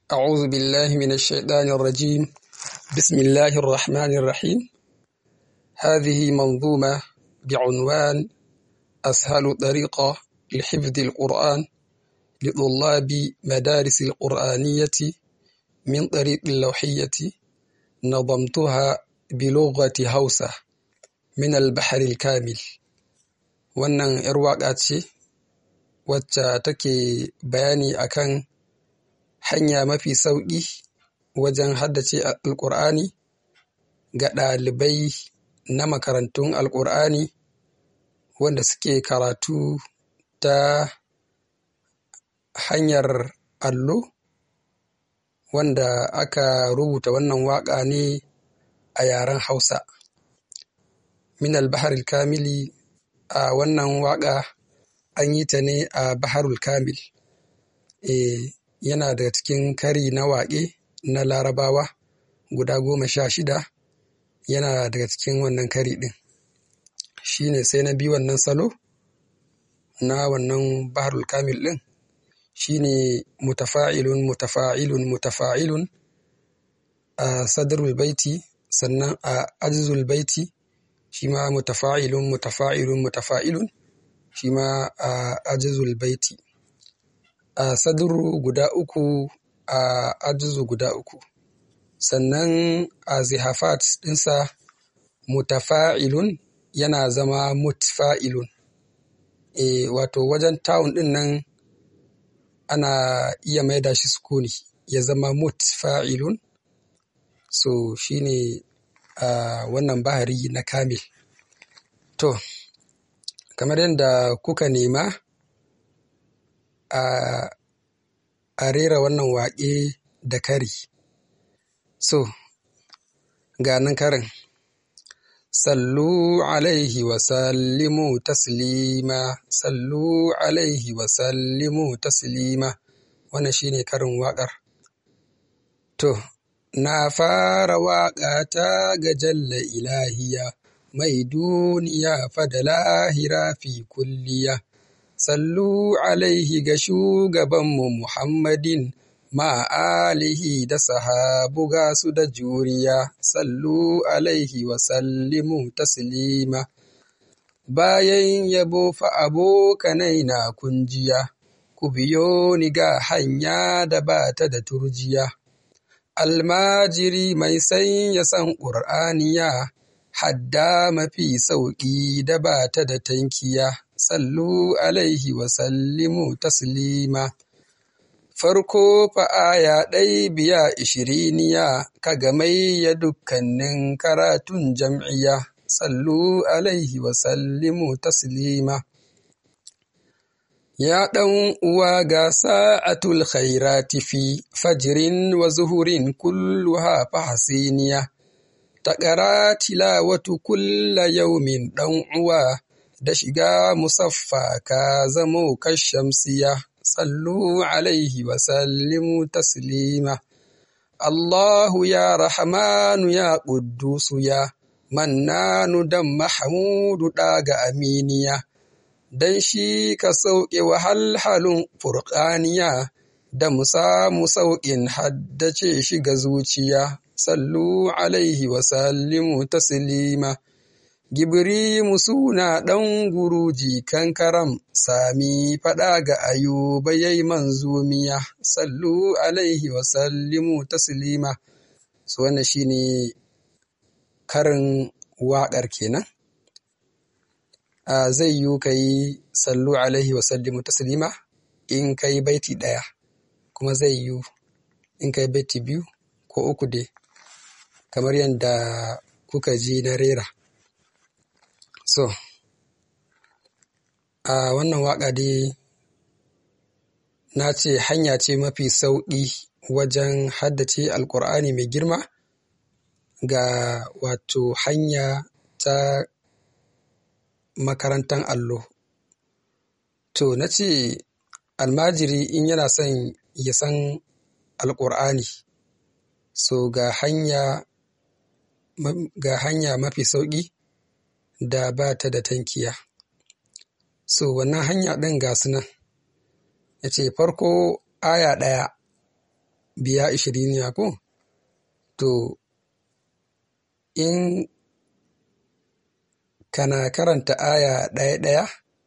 أعوذ بالله من الشيطان الرجيم بسم الله الرحمن الرحيم هذه منظومة بعنوان أسهل طريقة لحفظ القرآن لطلاب مدارس القرآنية من طريق اللوحية نظمتها بلغة هوسة من البحر الكامل wannan 'yar waƙa ce wacce take bayani akan hanya mafi sauƙi wajen haddace alƙur'ani ga ɗalibai na makarantun alƙur'ani wanda suke karatu ta hanyar allo wanda aka rubuta wannan waƙa ne a yaren hausa min al-baharil kamili a wannan waƙa an yi ta ne a baharul kamil e, yana daga cikin kari na waƙe na larabawa guda goma sha shida yana daga cikin wannan kari ɗin shi ne sai na bi wannan salo na wannan baharul kamil ɗin shi ne mutafa'ilun mutafa'ilun mutafa'ilun a sadrul baiti sannan a ajzul baiti shi ma mutafa'ilun mutafa'ilun mutafa'ilun shi ma a ajizul baiti a sadru guda uku a ajizu guda uku sannan a zihafat ɗinsa mutafa'ilun yana zama mutfa'ilun e, wato wajen tawun ɗin nan ana iya maida shi sukuni ya zama mutfa'ilun so shine a uh, wannan bahari na kamil to kamar yadda kuka nema a uh, a rera wannan waƙe da kari so ga nan karin sallu alaihi wa sallimu taslima sallu alaihi wa sallimu taslima wannan shine karin waƙar to Na fara waƙa ta ga jalla ilahiya, mai duniya fa da lahira fi kulliya. Sallu alaihi ga shugabanmu Muhammadin, ma alihi da sahabu ga su da juriya. Sallu alaihi wa sallimu taslima. Bayan yabo fa abokanai na kunjiya, ku biyo ni ga hanya da ba ta da turjiya. almajiri mai sanya san ƙur'aniya hadda mafi sauƙi da ba ta da tankiya sallu alaihi wa sallimu taslima farko fa aya ɗai biya ishiriniya ka mai ya dukkanin karatun jam'iya sallu alaihi wa sallimu taslima Ya ɗan uwa ga sa'atul khairati fi fajirin wa zuhurin kulluha fahasiniya, taƙara tilawatu kulla yaumin ɗan uwa da shiga musaffa ka zamo kashamsiya, sallu alaihi wa sallimu taslima. Allahu ya rahamanu ya ƙuddusu ya, mannanu dan Mahamudu ɗaga aminiya. don shi ka sauƙe wahalhalun furƙaniya da mu samu sauƙin haddace shi ga zuciya, sallu alaihi wa sallimu taslima. Gibrimu suna ɗan guruji kankaram, sami faɗa ga ayuba yai manzumiya, sallu alaihi wa sallimu taslima. Su wannan shi ne karin waƙar kenan. Uh, zai yiwu ka yi sallu alaihi wa sallimu taslima in ka yi baiti ɗaya kuma zai yiwu in ka yi baiti biyu ko uku dai kamar yadda kuka ji na rera so a uh, wannan waƙa dai na ce hanya ce mafi sauƙi wajen haddace alƙur'ani mai girma ga wato hanya ta makarantar allo. To, na ce almajiri in yana son ya san alƙur'ani, so ga hanya, ga hanya mafi sauƙi da ba ta da tankiya. So, wannan hanya ɗin ga su nan, ya ce farko aya ɗaya biya ishiriniya ko to in kana karanta aya ɗaya ɗaya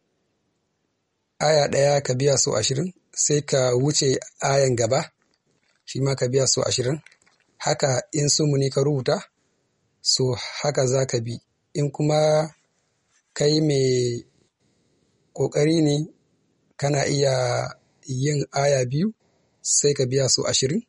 aya ɗaya ka biya so ashirin sai ka wuce ayan gaba shi ma ka biya so ashirin haka in sumuni ka rubuta so haka za ka bi in kuma kai mai ƙoƙari ne kana iya yin aya biyu sai ka biya so ashirin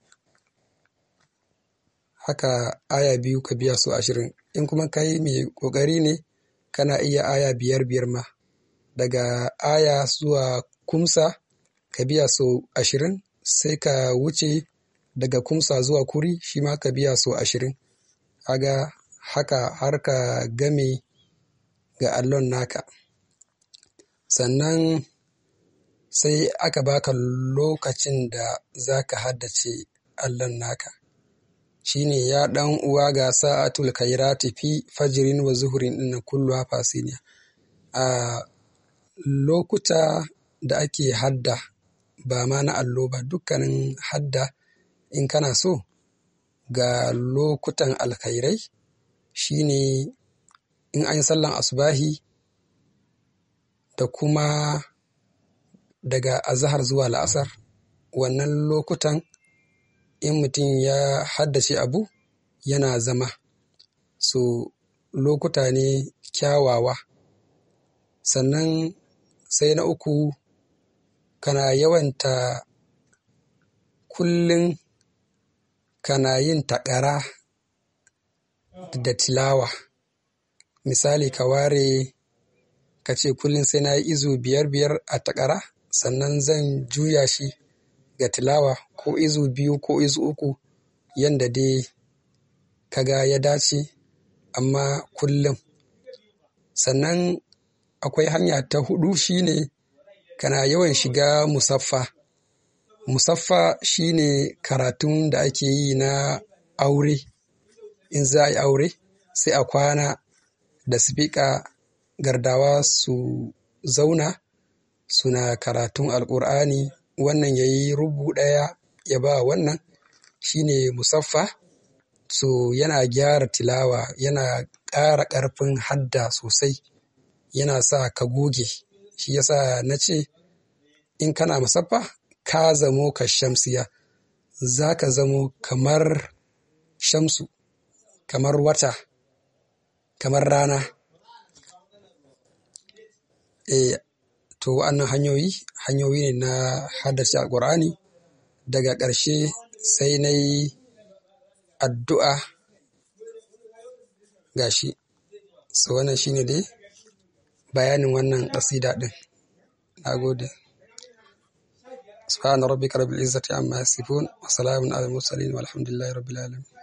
haka aya biyu ka biya so ashirin in kuma kai mai ƙoƙari ne kana iya aya biyar biyar ma daga aya zuwa kumsa ka biya so ashirin sai ka wuce daga kumsa zuwa kuri shi ma ka biya so ashirin kaga haka har ka game ga allon naka sannan sai aka baka lokacin da za ka haddace allon naka shine ya ɗan uwa ga sa'atul kairati fi fajirin wa zuhurin ɗin kullu fasiniya a lokuta da ake hadda ba ma na allo ba dukkanin hadda in kana so ga lokutan alkhairai shine in an yi sallan asubahi da kuma daga azahar zuwa la'asar wannan lokutan in mutum ya haddace abu yana zama so lokuta ne kyawawa sannan sai na uku kana yawanta kullum kana yin taƙara da tilawa misali ka ware ka ce kullum sai na yi izu biyar biyar a taƙara sannan zan juya shi ga tilawa ko izu biyu ko izu uku yanda dai kaga ya dace amma kullum sannan akwai hanya ta hudu shine kana yawan shiga musaffa musaffa shine karatun da ake yi na aure in za a yi aure sai a kwana da sifika gardawa su zauna suna karatun alkur'ani wannan ya yi rubu ɗaya ya ba wannan shine musaffa so yana gyara tilawa yana ƙara ƙarfin hadda sosai yana sa ka goge shi yasa na ce in kana musaffa ka zamo ka shamsiya za ka zamo kamar shamsu kamar wata kamar rana e to wa'annan hanyoyi hanyoyi ne na haddace alkur'ani daga ƙarshe sai na yi addu'a gashi so wannan shine dai bayanin wannan ƙasida ɗin na gode سبحان ربك رب العزة عما يصفون وسلام على المرسلين والحمد لله رب العالمين